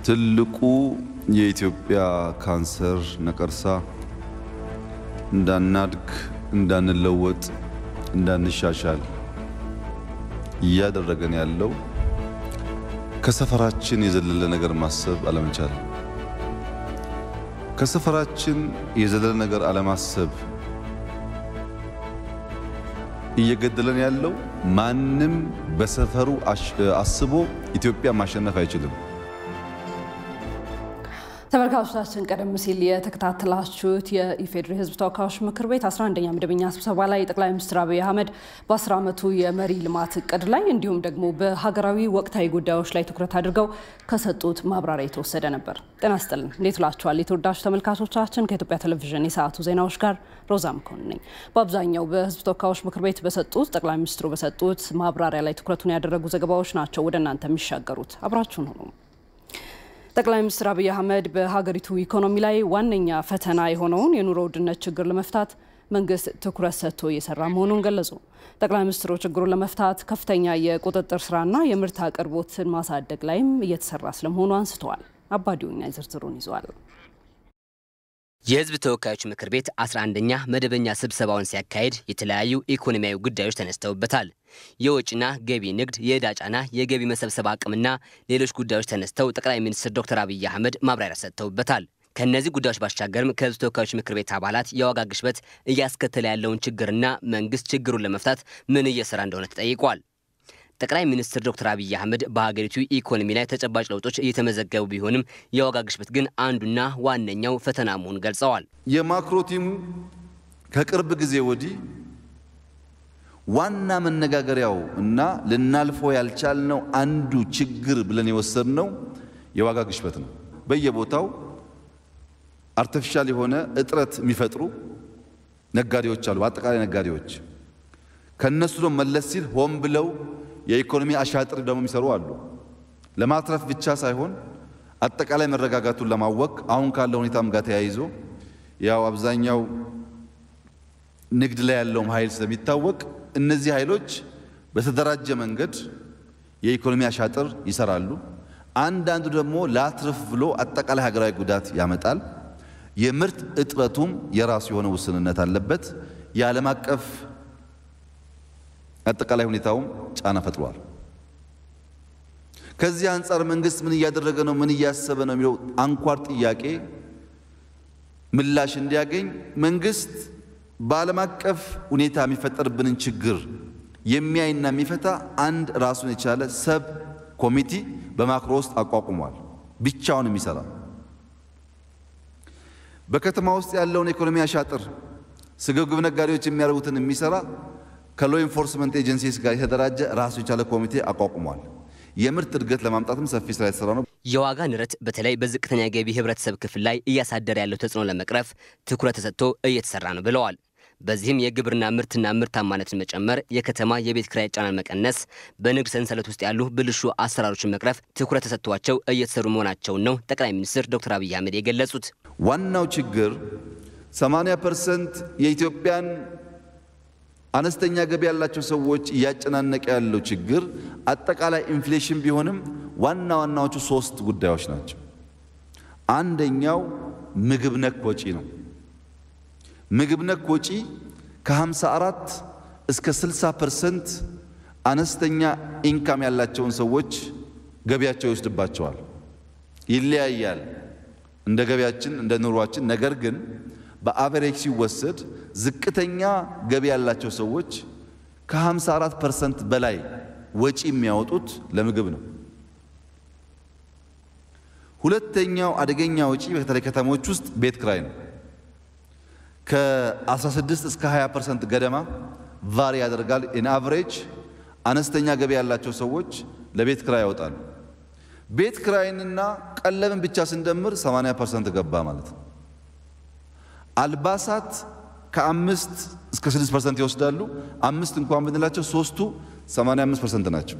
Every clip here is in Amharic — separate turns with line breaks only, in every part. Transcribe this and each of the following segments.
ትልቁ የኢትዮጵያ ካንሰር ነቀርሳ እንዳናድግ፣ እንዳንለወጥ፣ እንዳንሻሻል እያደረገን ያለው ከሰፈራችን የዘለለ ነገር ማሰብ አለመቻል። ከሰፈራችን የዘለለ ነገር አለማሰብ እየገደለን ያለው ማንም በሰፈሩ አስቦ ኢትዮጵያ ማሸነፍ አይችልም።
ተመልካቾቻችን ቀደም ሲል የተከታተላችሁት የኢፌዴሪ ሕዝብ ተወካዮች ምክር ቤት 11ኛ መደበኛ ስብሰባ ላይ ጠቅላይ ሚኒስትር አብይ አህመድ በ10 ዓመቱ የመሪ ልማት እቅድ ላይ እንዲሁም ደግሞ በሀገራዊ ወቅታዊ ጉዳዮች ላይ ትኩረት አድርገው ከሰጡት ማብራሪያ የተወሰደ ነበር። ጤና ይስጥልን፣ እንዴት ውላችኋል? የተወዳጁ ተመልካቾቻችን ከኢትዮጵያ ቴሌቪዥን የሰዓቱ ዜናዎች ጋር ሮዛ መኮንን ነኝ። በአብዛኛው በሕዝብ ተወካዮች ምክር ቤት በሰጡት ጠቅላይ ሚኒስትሩ በሰጡት ማብራሪያ ላይ ትኩረቱን ያደረጉ ዘገባዎች ናቸው ወደ እናንተ የሚሻገሩት። አብራችሁን ሆኑ። ጠቅላይ ሚኒስትር አብይ አህመድ በሀገሪቱ ኢኮኖሚ ላይ ዋነኛ ፈተና የሆነውን የኑሮ ውድነት ችግር ለመፍታት መንግስት ትኩረት ሰጥቶ እየሰራ መሆኑን ገለጹ። ጠቅላይ ሚኒስትሩ ችግሩን ለመፍታት ከፍተኛ የቁጥጥር ስራና የምርት አቅርቦትን ማሳደግ ላይም እየተሰራ ስለመሆኑ አንስተዋል። አባዲውኛ ዝርዝሩን ይዟል።
የህዝብ ተወካዮች ምክር ቤት 11ኛ መደበኛ ስብሰባውን ሲያካሄድ የተለያዩ ኢኮኖሚያዊ ጉዳዮች ተነስተውበታል። የወጪና ገቢ ንግድ፣ የዕዳ ጫና፣ የገቢ መሰብሰብ አቅምና ሌሎች ጉዳዮች ተነስተው ጠቅላይ ሚኒስትር ዶክተር አብይ አህመድ ማብራሪያ ሰጥተውበታል። ከእነዚህ ጉዳዮች ባሻገርም ከህዝብ ተወካዮች ምክር ቤት አባላት የዋጋ ግሽበት እያስከተለ ያለውን ችግርና መንግስት ችግሩን ለመፍታት ምን እየሰራ እንደሆነ ተጠይቋል። ጠቅላይ ሚኒስትር ዶክተር አብይ አህመድ በሀገሪቱ ኢኮኖሚ ላይ ተጨባጭ ለውጦች እየተመዘገቡ ቢሆንም የዋጋ ግሽበት ግን አንዱና ዋነኛው ፈተና መሆኑን ገልጸዋል።
የማክሮ ቲሙ ከቅርብ ጊዜ ወዲህ ዋና መነጋገሪያው እና ልናልፈው ያልቻልነው አንዱ ችግር ብለን የወሰድነው የዋጋ ግሽበት ነው። በየቦታው አርቲፊሻል የሆነ እጥረት የሚፈጥሩ ነጋዴዎች አሉ። በአጠቃላይ ነጋዴዎች ከነሱ ደግሞ መለስ ሲል ሆን ብለው የኢኮኖሚ አሻጥር ደግሞ የሚሰሩ አሉ። ለማትረፍ ብቻ ሳይሆን አጠቃላይ መረጋጋቱን ለማወቅ አሁን ካለው ሁኔታም ጋር ተያይዞ ያው አብዛኛው ንግድ ላይ ያለውም ኃይል ስለሚታወቅ እነዚህ ኃይሎች በተደራጀ መንገድ የኢኮኖሚ አሻጥር ይሰራሉ። አንዳንዱ ደግሞ ላትርፍ ብሎ አጠቃላይ ሀገራዊ ጉዳት ያመጣል። የምርት እጥረቱም የራሱ የሆነ ውስንነት አለበት። የዓለም አቀፍ አጠቃላይ ሁኔታውም ጫና ፈጥሯል። ከዚህ አንጻር መንግስት ምን እያደረገ ነው፣ ምን እያሰበ ነው የሚለው አንኳር ጥያቄ ምላሽ እንዲያገኝ መንግስት በዓለም አቀፍ ሁኔታ የሚፈጠርብንን ችግር የሚያይና የሚፈታ አንድ ራሱን የቻለ ሰብ ኮሚቲ በማክሮ ውስጥ አቋቁሟል። ብቻውን የሚሰራ በከተማ ውስጥ ያለውን ኢኮኖሚ አሻጥር ስግብግብ ነጋዴዎች የሚያደርጉትን የሚሰራ ከሎ ኢንፎርስመንት ኤጀንሲስ ጋር የተደራጀ ራሱ የቻለ ኮሚቴ አቋቁሟል። የምርት እድገት ለማምጣትም ሰፊ ስራ የተሰራ ነው።
የዋጋ ንረት በተለይ በዝቅተኛ ገቢ ህብረተሰብ ክፍል ላይ እያሳደረ ያለው ተጽዕኖ ለመቅረፍ ትኩረት ተሰጥቶ እየተሰራ ነው ብለዋል። በዚህም የግብርና ምርትና ምርታማነትን መጨመር፣ የከተማ የቤት ኪራይ ጫናን መቀነስ፣ በንግድ ሰንሰለት ውስጥ ያሉ ብልሹ አሰራሮችን መቅረፍ ትኩረት ተሰጥቷቸው እየተሰሩ መሆናቸውን ነው ጠቅላይ ሚኒስትር ዶክተር አብይ አህመድ የገለጹት።
ዋናው ችግር 80 ፐርሰንት የኢትዮጵያን አነስተኛ ገቢ ያላቸው ሰዎች እያጨናነቀ ያለው ችግር አጠቃላይ ኢንፍሌሽን ቢሆንም ዋና ዋናዎቹ ሶስት ጉዳዮች ናቸው። አንደኛው ምግብ ነክ ወጪ ነው። ምግብ ነክ ወጪ ከ54 እስከ 60 ፐርሰንት አነስተኛ ኢንካም ያላቸውን ሰዎች ገቢያቸው ይወስድባቸዋል። ይለያያል እንደ ገቢያችን እንደ ኑሯችን። ነገር ግን በአቨሬጅ ሲወሰድ ዝቅተኛ ገቢ ያላቸው ሰዎች ከ54 ፐርሰንት በላይ ወጪ የሚያወጡት ለምግብ ነው። ሁለተኛው አደገኛ ወጪ በተለይ ከተሞች ውስጥ ቤት ክራይ ነው። ከ16 እስከ 20 ፐርሰንት ገደማ ቫሪ ያደርጋል። ኢን አቨሬጅ አነስተኛ ገቢ ያላቸው ሰዎች ለቤት ክራይ ያወጣሉ። ቤት ክራይንና ቀለብን ብቻ ስንደምር 80 ፐርሰንት ገባ ማለት ነው። አልባሳት ከአምስት እስከ ስድስት ፐርሰንት ይወስዳሉ። አምስት እንኳን ብንላቸው ሶስቱ 85 ፐርሰንት ናቸው።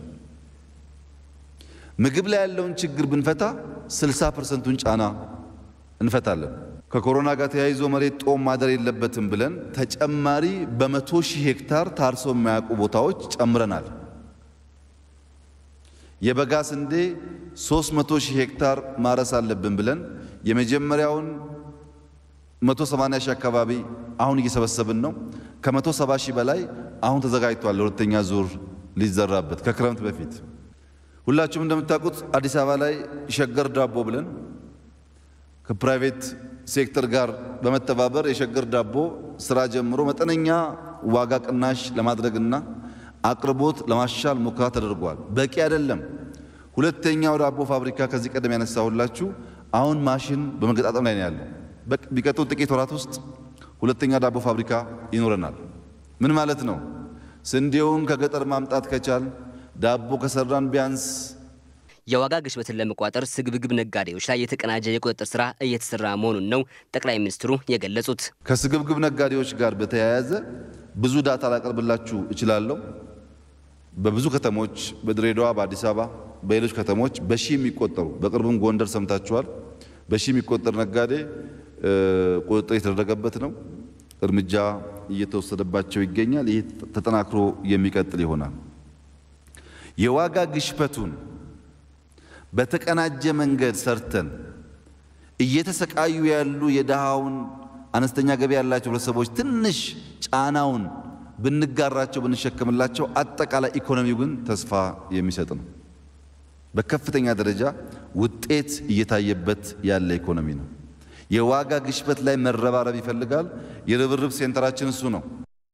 ምግብ ላይ ያለውን ችግር ብንፈታ 60 ፐርሰንቱን ጫና እንፈታለን። ከኮሮና ጋር ተያይዞ መሬት ጦም ማደር የለበትም ብለን ተጨማሪ በመቶ ሺህ ሄክታር ታርሶ የማያውቁ ቦታዎች ጨምረናል። የበጋ ስንዴ 300 ሺህ ሄክታር ማረስ አለብን ብለን የመጀመሪያውን 180 ሺህ አካባቢ አሁን እየሰበሰብን ነው። ከ170 ሺህ በላይ አሁን ተዘጋጅቷል ለሁለተኛ ዙር ሊዘራበት ከክረምት በፊት። ሁላችሁም እንደምታውቁት አዲስ አበባ ላይ ሸገር ዳቦ ብለን ከፕራይቬት ሴክተር ጋር በመተባበር የሸገር ዳቦ ስራ ጀምሮ መጠነኛ ዋጋ ቅናሽ ለማድረግና አቅርቦት ለማሻል ሙከራ ተደርጓል። በቂ አይደለም። ሁለተኛው ዳቦ ፋብሪካ ከዚህ ቀደም ያነሳሁላችሁ አሁን ማሽን በመገጣጠም ላይ ነው ያለው። ቢቀጥሉ ጥቂት ወራት ውስጥ ሁለተኛ ዳቦ ፋብሪካ ይኖረናል። ምን ማለት ነው? ስንዴውን ከገጠር ማምጣት ከቻል ዳቦ ከሰራን ቢያንስ
የዋጋ ግሽበትን ለመቋጠር ስግብግብ ነጋዴዎች ላይ የተቀናጀ የቁጥጥር ስራ እየተሰራ መሆኑን ነው ጠቅላይ ሚኒስትሩ የገለጹት።
ከስግብግብ ነጋዴዎች ጋር በተያያዘ ብዙ ዳታ ላቀርብላችሁ እችላለሁ። በብዙ ከተሞች በድሬዳዋ፣ በአዲስ አበባ፣ በሌሎች ከተሞች በሺህ የሚቆጠሩ በቅርቡም ጎንደር ሰምታችኋል። በሺህ የሚቆጠር ነጋዴ ቁጥጥር የተደረገበት ነው። እርምጃ እየተወሰደባቸው ይገኛል። ይህ ተጠናክሮ የሚቀጥል ይሆናል። የዋጋ ግሽበቱን በተቀናጀ መንገድ ሰርተን እየተሰቃዩ ያሉ የድሃውን አነስተኛ ገቢ ያላቸው ህብረተሰቦች ትንሽ ጫናውን ብንጋራቸው ብንሸከምላቸው አጠቃላይ ኢኮኖሚው ግን ተስፋ የሚሰጥ ነው። በከፍተኛ ደረጃ ውጤት እየታየበት ያለ ኢኮኖሚ ነው። የዋጋ ግሽበት ላይ መረባረብ ይፈልጋል። የርብርብ ሴንተራችን እሱ ነው።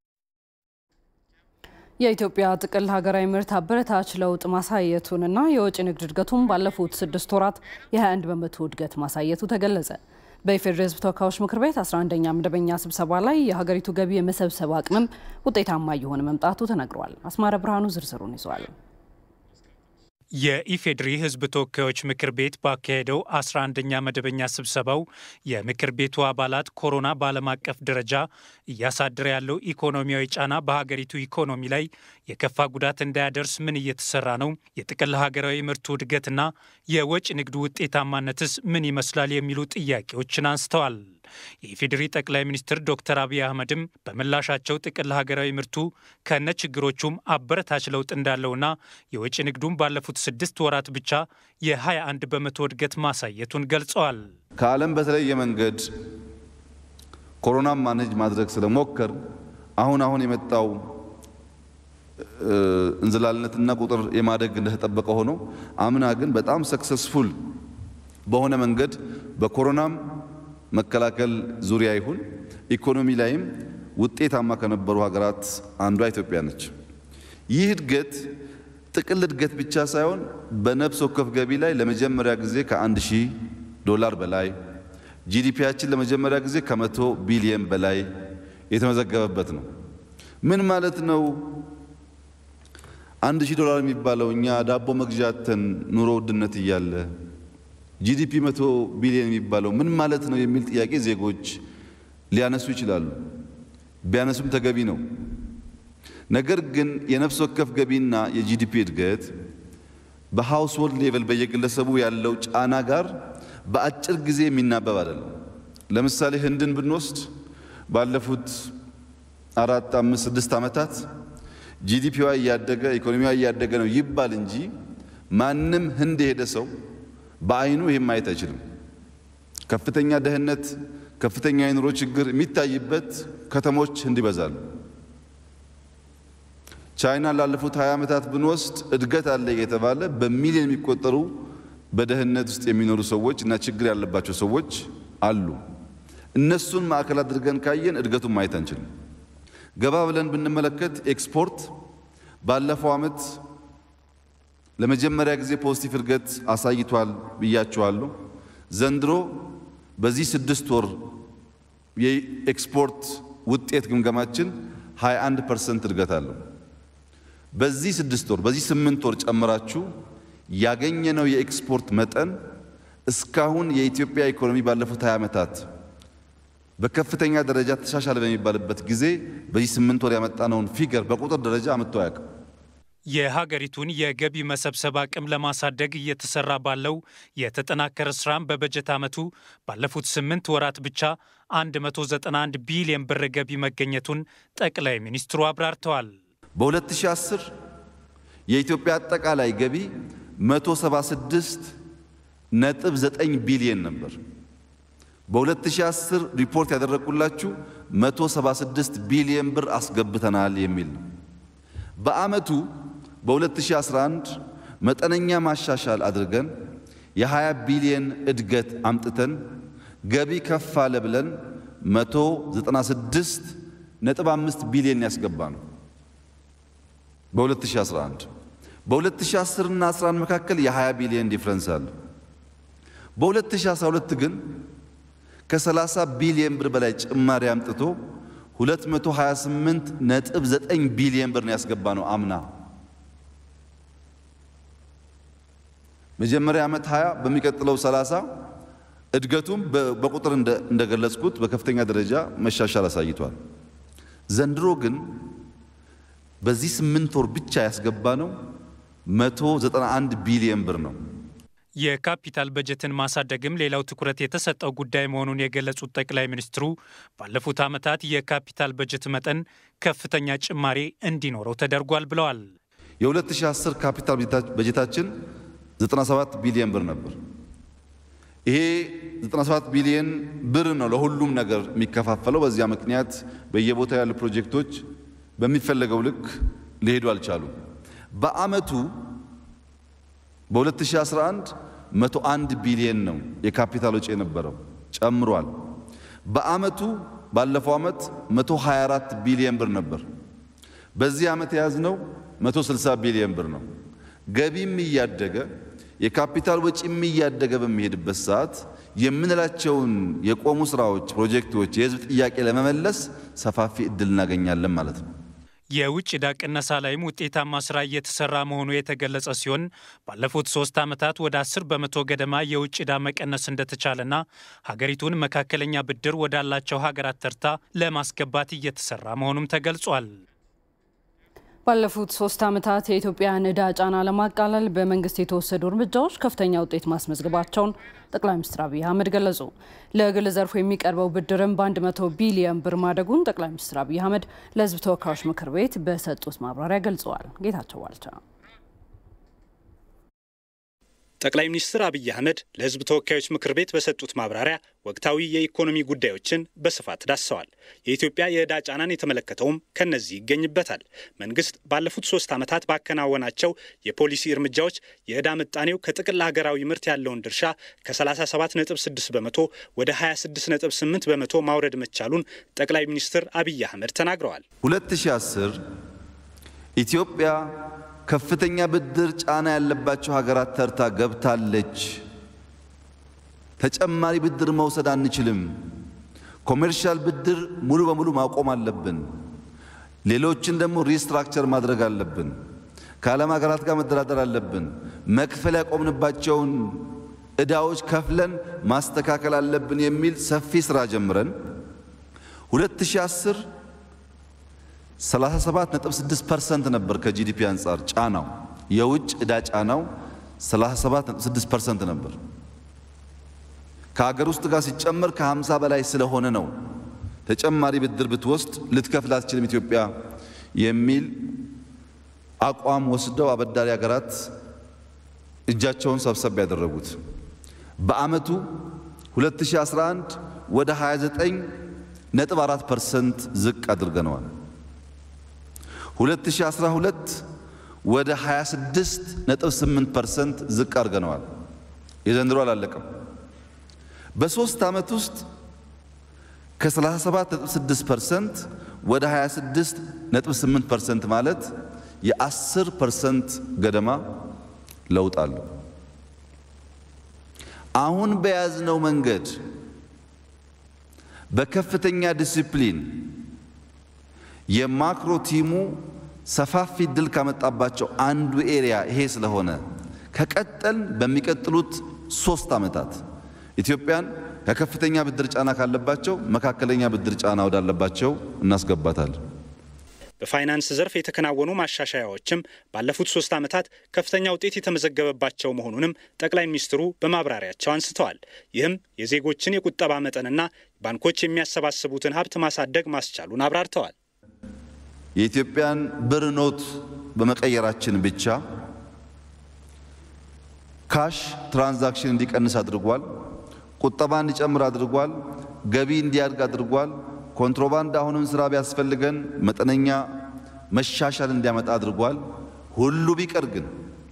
የኢትዮጵያ ጥቅል ሀገራዊ ምርት አበረታች ለውጥ ማሳየቱንና የወጪ ንግድ እድገቱን ባለፉት ስድስት ወራት የ21 በመቶ እድገት ማሳየቱ ተገለጸ። በኢፌዴሪ ሕዝብ ተወካዮች ምክር ቤት 11ኛ መደበኛ ስብሰባ ላይ የሀገሪቱ ገቢ የመሰብሰብ አቅምም ውጤታማ እየሆነ መምጣቱ ተነግሯል። አስማረ ብርሃኑ ዝርዝሩን ይዟል።
የኢፌዴሪ ሕዝብ ተወካዮች ምክር ቤት ባካሄደው 11ኛ መደበኛ ስብሰባው የምክር ቤቱ አባላት ኮሮና በዓለም አቀፍ ደረጃ እያሳደረ ያለው ኢኮኖሚያዊ ጫና በሀገሪቱ ኢኮኖሚ ላይ የከፋ ጉዳት እንዳያደርስ ምን እየተሰራ ነው? የጥቅል ሀገራዊ ምርቱ እድገትና የወጪ ንግዱ ውጤታማነትስ ምን ይመስላል? የሚሉ ጥያቄዎችን አንስተዋል። የኢፌዴሪ ጠቅላይ ሚኒስትር ዶክተር አብይ አህመድም በምላሻቸው ጥቅል ሀገራዊ ምርቱ ከነ ችግሮቹም አበረታች ለውጥ እንዳለውና የወጪ ንግዱም ባለፉት ስድስት ወራት ብቻ የ21 በመቶ እድገት ማሳየቱን ገልጸዋል።
ከዓለም በተለየ መንገድ ኮሮናን ማኔጅ ማድረግ ስለሞከር አሁን አሁን የመጣው እንዝላልነትና ቁጥር የማደግ እንደተጠበቀ ሆኖ አምና ግን በጣም ሰክሰስፉል በሆነ መንገድ በኮሮናም መከላከል ዙሪያ ይሁን ኢኮኖሚ ላይም ውጤታማ ከነበሩ ሀገራት አንዷ ኢትዮጵያ ነች። ይህ እድገት ጥቅል እድገት ብቻ ሳይሆን በነፍስ ወከፍ ገቢ ላይ ለመጀመሪያ ጊዜ ከአንድ ሺህ ዶላር በላይ ጂዲፒያችን ለመጀመሪያ ጊዜ ከመቶ ቢሊየን በላይ የተመዘገበበት ነው። ምን ማለት ነው? አንድ ሺህ ዶላር የሚባለው እኛ ዳቦ መግዣተን ኑሮ ውድነት እያለ ጂዲፒ መቶ ቢሊዮን የሚባለው ምን ማለት ነው የሚል ጥያቄ ዜጎች ሊያነሱ ይችላሉ። ቢያነሱም ተገቢ ነው። ነገር ግን የነፍስ ወከፍ ገቢና የጂዲፒ እድገት በሃውስሆልድ ሌቨል በየግለሰቡ ያለው ጫና ጋር በአጭር ጊዜ የሚናበብ አይደለም። ለምሳሌ ህንድን ብንወስድ ባለፉት አራት፣ አምስት፣ ስድስት ዓመታት ጂዲፒዋ እያደገ ኢኮኖሚዋ እያደገ ነው ይባል እንጂ ማንም ህንድ የሄደ ሰው በአይኑ ይህም ማየት አይችልም። ከፍተኛ ድህነት፣ ከፍተኛ የኑሮ ችግር የሚታይበት ከተሞች ህንድ ይበዛሉ። ቻይና ላለፉት 20 ዓመታት ብንወስድ እድገት አለ የተባለ በሚሊዮን የሚቆጠሩ በድህነት ውስጥ የሚኖሩ ሰዎች እና ችግር ያለባቸው ሰዎች አሉ። እነሱን ማዕከል አድርገን ካየን እድገቱን ማየት አንችልም። ገባ ብለን ብንመለከት ኤክስፖርት ባለፈው ዓመት ለመጀመሪያ ጊዜ ፖዚቲቭ እድገት አሳይቷል ብያቸዋለሁ። ዘንድሮ በዚህ ስድስት ወር የኤክስፖርት ውጤት ግምገማችን 21 ፐርሰንት እድገት አለው። በዚህ ስድስት ወር በዚህ ስምንት ወር ጨምራችሁ ያገኘነው የኤክስፖርት መጠን እስካሁን የኢትዮጵያ ኢኮኖሚ ባለፉት 20 ዓመታት በከፍተኛ ደረጃ ተሻሻለ በሚባልበት ጊዜ በዚህ ስምንት ወር ያመጣነውን ፊገር በቁጥር ደረጃ አምጥቶ አያውቅም።
የሀገሪቱን የገቢ መሰብሰብ አቅም ለማሳደግ እየተሰራ ባለው የተጠናከረ ስራም በበጀት ዓመቱ ባለፉት ስምንት ወራት ብቻ 191 ቢሊዮን ብር ገቢ መገኘቱን ጠቅላይ ሚኒስትሩ አብራርተዋል።
በ2010 የኢትዮጵያ አጠቃላይ ገቢ 176 ነጥብ 9 ቢሊየን ነበር። በ2010 ሪፖርት ያደረግኩላችሁ 176 ቢሊየን ብር አስገብተናል የሚል ነው። በአመቱ በ2011 መጠነኛ ማሻሻል አድርገን የ20 ቢሊየን እድገት አምጥተን ገቢ ከፍ አለ ብለን 196 ነጥብ 5 ቢሊየን ያስገባ ነው በ2011 በ2010 እና 11 መካከል የ20 ቢሊየን ዲፍረንስ አለ። በ2012 ግን ከ30 ቢሊየን ብር በላይ ጭማሪ አምጥቶ 228 ነጥብ 9 ቢሊየን ብር ነው ያስገባ ነው አምና መጀመሪያ ዓመት 20 በሚቀጥለው 30 እድገቱም በቁጥር እንደገለጽኩት በከፍተኛ ደረጃ መሻሻል አሳይቷል። ዘንድሮ ግን በዚህ ስምንት ወር ብቻ ያስገባ ነው 191 ቢሊየን ብር ነው።
የካፒታል በጀትን ማሳደግም ሌላው ትኩረት የተሰጠው ጉዳይ መሆኑን የገለጹት ጠቅላይ ሚኒስትሩ ባለፉት ዓመታት የካፒታል በጀት መጠን ከፍተኛ ጭማሬ እንዲኖረው ተደርጓል ብለዋል።
የ2010 ካፒታል በጀታችን 97 ቢሊየን ብር ነበር። ይሄ 97 ቢሊየን ብር ነው ለሁሉም ነገር የሚከፋፈለው። በዚያ ምክንያት በየቦታው ያሉ ፕሮጀክቶች በሚፈለገው ልክ ሊሄዱ አልቻሉም። በአመቱ በ2011 101 ቢሊየን ነው የካፒታል ወጪ የነበረው ጨምሯል። በአመቱ ባለፈው ዓመት 124 ቢሊየን ብር ነበር። በዚህ ዓመት የያዝነው 160 ቢሊየን ብር ነው። ገቢም እያደገ የካፒታል ወጪም እያደገ በሚሄድበት ሰዓት የምንላቸውን የቆሙ ስራዎች፣ ፕሮጀክቶች፣ የህዝብ ጥያቄ ለመመለስ ሰፋፊ እድል እናገኛለን ማለት ነው።
የውጭ ዕዳ ቅነሳ ላይም ውጤታማ ስራ እየተሰራ መሆኑ የተገለጸ ሲሆን ባለፉት ሶስት ዓመታት ወደ አስር በመቶ ገደማ የውጭ ዕዳ መቀነስ እንደተቻለና ሀገሪቱን መካከለኛ ብድር ወዳላቸው ሀገራት ተርታ ለማስገባት እየተሰራ መሆኑም ተገልጿል።
ባለፉት ሶስት ዓመታት የኢትዮጵያን ዕዳ ጫና ለማቃለል በመንግስት የተወሰዱ እርምጃዎች ከፍተኛ ውጤት ማስመዝገባቸውን ጠቅላይ ሚኒስትር አብይ አህመድ ገለጹ። ለግል ዘርፉ የሚቀርበው ብድርም በ100 ቢሊዮን ብር ማደጉን ጠቅላይ ሚኒስትር አብይ አህመድ ለሕዝብ ተወካዮች ምክር ቤት በሰጡት ማብራሪያ ገልጸዋል። ጌታቸው ዋልቻ
ጠቅላይ ሚኒስትር አብይ አህመድ ለሕዝብ ተወካዮች ምክር ቤት በሰጡት ማብራሪያ ወቅታዊ የኢኮኖሚ ጉዳዮችን በስፋት ዳሰዋል። የኢትዮጵያ የዕዳ ጫናን የተመለከተውም ከነዚህ ይገኝበታል። መንግስት ባለፉት ሶስት ዓመታት ባከናወናቸው የፖሊሲ እርምጃዎች የዕዳ ምጣኔው ከጥቅል ሀገራዊ ምርት ያለውን ድርሻ ከ37.6 በመቶ ወደ 26.8 በመቶ ማውረድ መቻሉን ጠቅላይ ሚኒስትር አብይ አህመድ ተናግረዋል።
2010 ኢትዮጵያ ከፍተኛ ብድር ጫና ያለባቸው ሀገራት ተርታ ገብታለች። ተጨማሪ ብድር መውሰድ አንችልም። ኮሜርሻል ብድር ሙሉ በሙሉ ማቆም አለብን። ሌሎችን ደግሞ ሪስትራክቸር ማድረግ አለብን። ከዓለም ሀገራት ጋር መደራደር አለብን። መክፈል ያቆምንባቸውን ዕዳዎች ከፍለን ማስተካከል አለብን የሚል ሰፊ ስራ ጀምረን 2010 37.6% ነበር ከጂዲፒ አንጻር ጫናው የውጭ ዕዳ ጫናው 37.6% ነበር። ከሀገር ውስጥ ጋር ሲጨመር ከ50 በላይ ስለሆነ ነው ተጨማሪ ብድር ብትወስድ ልትከፍል አትችልም ኢትዮጵያ የሚል አቋም ወስደው አበዳሪ ሀገራት እጃቸውን ሰብሰብ ያደረጉት። በአመቱ 2011 ወደ 29.4% ዝቅ አድርገነዋል። 2012 ወደ 26.8% ዝቅ አድርገነዋል። የዘንድሮ አላለቀም። በሶስት ዓመት ውስጥ ከ37.6% ወደ 26.8% ማለት የ10 ፐርሰንት ገደማ ለውጥ አለው። አሁን በያዝነው መንገድ በከፍተኛ ዲሲፕሊን የማክሮ ቲሙ ሰፋፊ ድል ካመጣባቸው አንዱ ኤሪያ ይሄ ስለሆነ ከቀጠል በሚቀጥሉት ሶስት ዓመታት ኢትዮጵያን ከከፍተኛ ብድር ጫና ካለባቸው መካከለኛ ብድር ጫና ወዳለባቸው እናስገባታለን።
በፋይናንስ ዘርፍ የተከናወኑ ማሻሻያዎችም ባለፉት ሶስት ዓመታት ከፍተኛ ውጤት የተመዘገበባቸው መሆኑንም ጠቅላይ ሚኒስትሩ በማብራሪያቸው አንስተዋል። ይህም የዜጎችን የቁጠባ መጠንና ባንኮች የሚያሰባስቡትን ሀብት ማሳደግ ማስቻሉን አብራርተዋል።
የኢትዮጵያን ብር ኖት በመቀየራችን ብቻ ካሽ ትራንዛክሽን እንዲቀንስ አድርጓል። ቁጠባ እንዲጨምር አድርጓል። ገቢ እንዲያድግ አድርጓል። ኮንትሮባንድ አሁንም ስራ ቢያስፈልገን መጠነኛ መሻሻል እንዲያመጣ አድርጓል። ሁሉ ቢቀር ግን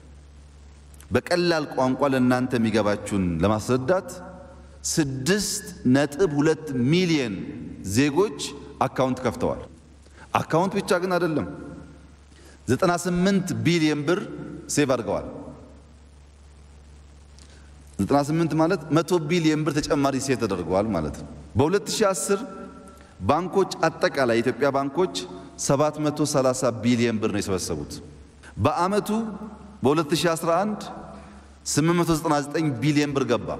በቀላል ቋንቋ ለእናንተ የሚገባችሁን ለማስረዳት ስድስት ነጥብ ሁለት ሚሊየን ዜጎች አካውንት ከፍተዋል። አካውንት ብቻ ግን አይደለም፣ 98 ቢሊየን ብር ሴቭ አድርገዋል። 98 ማለት 100 ቢሊየን ብር ተጨማሪ ሴቭ ተደርገዋል ማለት ነው። በ2010 ባንኮች አጠቃላይ የኢትዮጵያ ባንኮች 730 ቢሊየን ብር ነው የሰበሰቡት። በአመቱ በ2011 899 ቢሊየን ብር ገባ።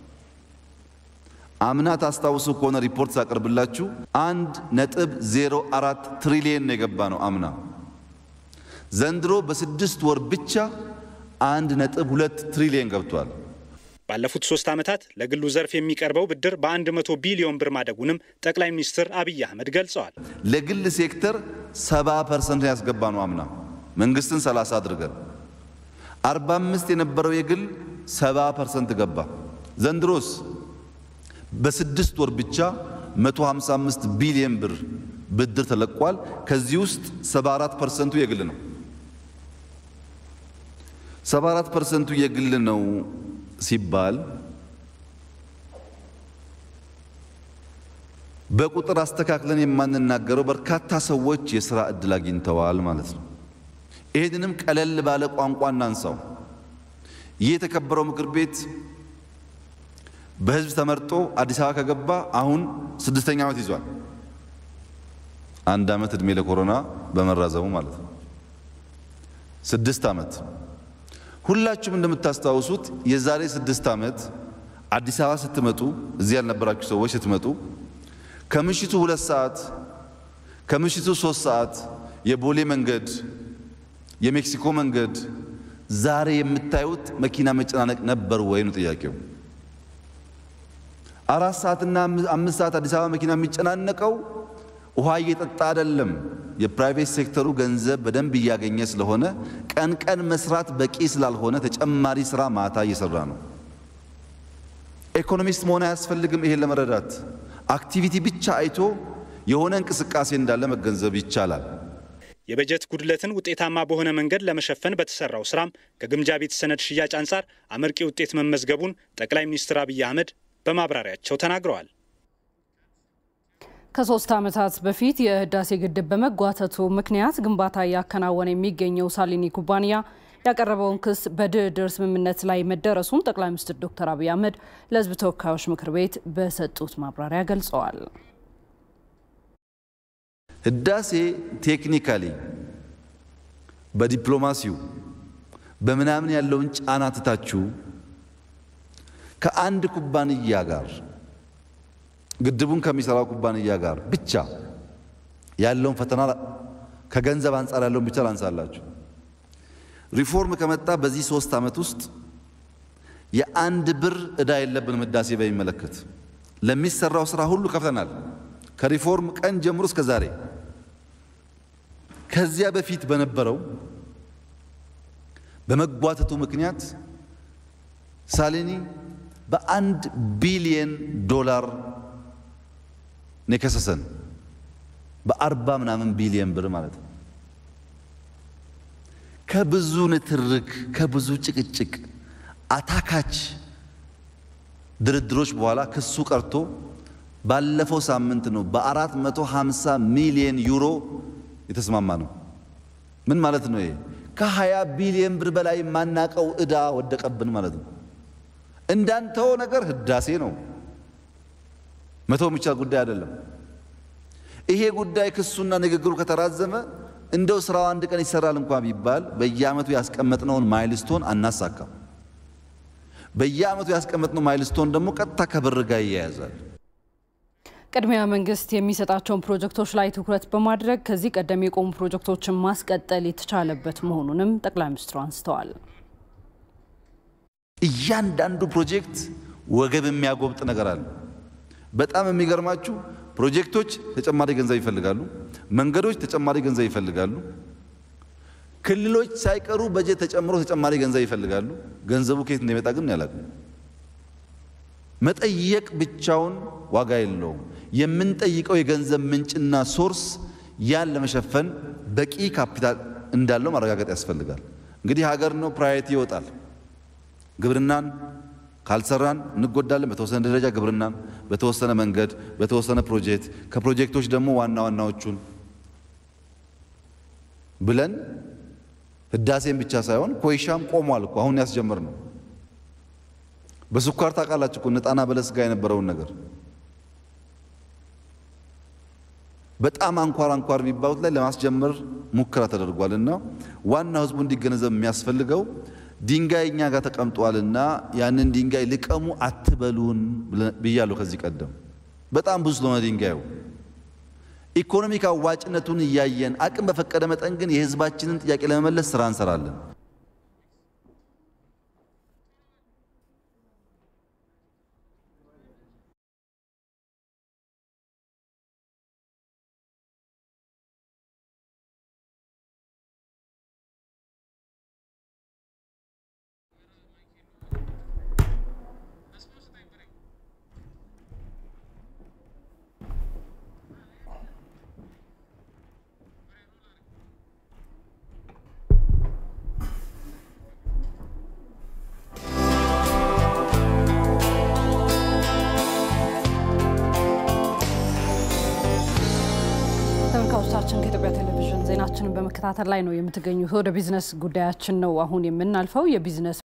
አምና ታስታውሱ ከሆነ ሪፖርት ሳቀርብላችሁ አንድ ነጥብ 04 ትሪሊየን ነው የገባ ነው አምና። ዘንድሮ በስድስት ወር ብቻ አንድ ነጥብ ሁለት ትሪሊየን ገብቷል።
ባለፉት ሶስት ዓመታት ለግሉ ዘርፍ የሚቀርበው ብድር በ100 ቢሊዮን ብር ማደጉንም ጠቅላይ ሚኒስትር አብይ አህመድ ገልጸዋል።
ለግል ሴክተር 70 ፐርሰንት ያስገባ ነው አምና መንግስትን 30 አድርገን 45 የነበረው የግል 70 ፐርሰንት ገባ። ዘንድሮስ በስድስት ወር ብቻ 155 ቢሊዮን ብር ብድር ተለቋል። ከዚህ ውስጥ 74 ፐርሰንቱ የግል ነው። 74 ፐርሰንቱ የግል ነው ሲባል በቁጥር አስተካክለን የማንናገረው በርካታ ሰዎች የሥራ ዕድል አግኝተዋል ማለት ነው። ይህንንም ቀለል ባለ ቋንቋ እናንሳው። ይህ የተከበረው ምክር ቤት በሕዝብ ተመርጦ አዲስ አበባ ከገባ አሁን ስድስተኛ ዓመት ይዟል። አንድ ዓመት ዕድሜ ለኮሮና በመራዘሙ ማለት ነው። ስድስት ዓመት ሁላችሁም እንደምታስታውሱት የዛሬ ስድስት ዓመት አዲስ አበባ ስትመጡ እዚህ ያልነበራችሁ ሰዎች ስትመጡ ከምሽቱ ሁለት ሰዓት ከምሽቱ ሶስት ሰዓት የቦሌ መንገድ የሜክሲኮ መንገድ ዛሬ የምታዩት መኪና መጨናነቅ ነበር ወይ ነው ጥያቄው። አራት ሰዓትና አምስት ሰዓት አዲስ አበባ መኪና የሚጨናነቀው ውሃ እየጠጣ አይደለም። የፕራይቬት ሴክተሩ ገንዘብ በደንብ እያገኘ ስለሆነ ቀን ቀን መስራት በቂ ስላልሆነ ተጨማሪ ስራ ማታ እየሰራ ነው። ኢኮኖሚስት መሆን አያስፈልግም ይሄን ለመረዳት አክቲቪቲ ብቻ አይቶ የሆነ እንቅስቃሴ እንዳለ መገንዘብ ይቻላል።
የበጀት ጉድለትን ውጤታማ በሆነ መንገድ ለመሸፈን በተሰራው ስራም ከግምጃ ቤት ሰነድ ሽያጭ አንጻር አመርቂ ውጤት መመዝገቡን ጠቅላይ ሚኒስትር አብይ አህመድ በማብራሪያቸው ተናግረዋል።
ከሶስት ዓመታት በፊት የህዳሴ ግድብ በመጓተቱ ምክንያት ግንባታ እያከናወነ የሚገኘው ሳሊኒ ኩባንያ ያቀረበውን ክስ በድርድር ስምምነት ላይ መደረሱን ጠቅላይ ሚኒስትር ዶክተር አብይ አህመድ ለህዝብ ተወካዮች ምክር ቤት በሰጡት ማብራሪያ ገልጸዋል።
ህዳሴ ቴክኒካሊ በዲፕሎማሲው በምናምን ያለውን ጫና ትታችሁ ከአንድ ኩባንያ ጋር ግድቡን ከሚሰራው ኩባንያ ጋር ብቻ ያለውን ፈተና ከገንዘብ አንጻር ያለውን ብቻ ላንሳላችሁ። ሪፎርም ከመጣ በዚህ ሶስት ዓመት ውስጥ የአንድ ብር ዕዳ የለብንም። ህዳሴ በሚመለከት ለሚሰራው ስራ ሁሉ ከፍተናል። ከሪፎርም ቀን ጀምሮ እስከ ዛሬ። ከዚያ በፊት በነበረው በመጓተቱ ምክንያት ሳሊኒ በአንድ ቢሊየን ዶላር ነው የከሰሰን። በአርባ ምናምን ቢሊየን ብር ማለት ነው። ከብዙ ንትርክ ከብዙ ጭቅጭቅ አታካች ድርድሮች በኋላ ክሱ ቀርቶ ባለፈው ሳምንት ነው በአራት መቶ ሃምሳ ሚሊየን ዩሮ የተስማማ ነው። ምን ማለት ነው? ይሄ ከሀያ ቢሊየን ብር በላይ የማናቀው ዕዳ ወደቀብን ማለት ነው። እንዳንተው ነገር ህዳሴ ነው። መተው የሚቻል ጉዳይ አይደለም። ይሄ ጉዳይ ክሱና ንግግሩ ከተራዘመ እንደው ስራው አንድ ቀን ይሰራል እንኳን ቢባል በየዓመቱ ያስቀመጥነውን ማይልስቶን አናሳካም። በየዓመቱ ያስቀመጥነው ማይልስቶን ደግሞ ቀጥታ ከብር ጋር ይያያዛል።
ቅድሚያ መንግስት የሚሰጣቸውን ፕሮጀክቶች ላይ ትኩረት በማድረግ ከዚህ ቀደም የቆሙ ፕሮጀክቶችን ማስቀጠል የተቻለበት መሆኑንም ጠቅላይ ሚኒስትሩ አንስተዋል።
እያንዳንዱ ፕሮጀክት ወገብ የሚያጎብጥ ነገር አለ። በጣም የሚገርማችሁ ፕሮጀክቶች ተጨማሪ ገንዘብ ይፈልጋሉ። መንገዶች ተጨማሪ ገንዘብ ይፈልጋሉ። ክልሎች ሳይቀሩ በጀት ተጨምሮ ተጨማሪ ገንዘብ ይፈልጋሉ። ገንዘቡ ከየት እንደሚመጣ ግን ያላቅም። መጠየቅ ብቻውን ዋጋ የለውም። የምንጠይቀው የገንዘብ ምንጭና ሶርስ ያን ለመሸፈን በቂ ካፒታል እንዳለው ማረጋገጥ ያስፈልጋል። እንግዲህ ሀገር ነው ፕራዮሪቲ ይወጣል። ግብርናን ካልሰራን እንጎዳለን። በተወሰነ ደረጃ ግብርናን፣ በተወሰነ መንገድ፣ በተወሰነ ፕሮጀክት ከፕሮጀክቶች ደግሞ ዋና ዋናዎቹን ብለን ህዳሴን ብቻ ሳይሆን ኮይሻም ቆሟል እኮ አሁን ያስጀምር ነው። በስኳር ታውቃላችሁ እኮ ጣና በለስ ጋር የነበረውን ነገር በጣም አንኳር አንኳር የሚባሉት ላይ ለማስጀመር ሙከራ ተደርጓል እና ዋናው ህዝቡ እንዲገነዘብ የሚያስፈልገው ድንጋይ እኛ ጋር ተቀምጧልና ያንን ድንጋይ ልቀሙ አትበሉን ብያለሁ ከዚህ ቀደም። በጣም ብዙ ስለሆነ ድንጋዩ ኢኮኖሚክ አዋጭነቱን እያየን አቅም በፈቀደ መጠን ግን የህዝባችንን ጥያቄ ለመመለስ ስራ እንሰራለን።
ተመልካቾቻችን ከኢትዮጵያ ቴሌቪዥን ዜናችንን በመከታተል ላይ ነው የምትገኙት። ወደ ቢዝነስ ጉዳያችን ነው አሁን የምናልፈው። የቢዝነስ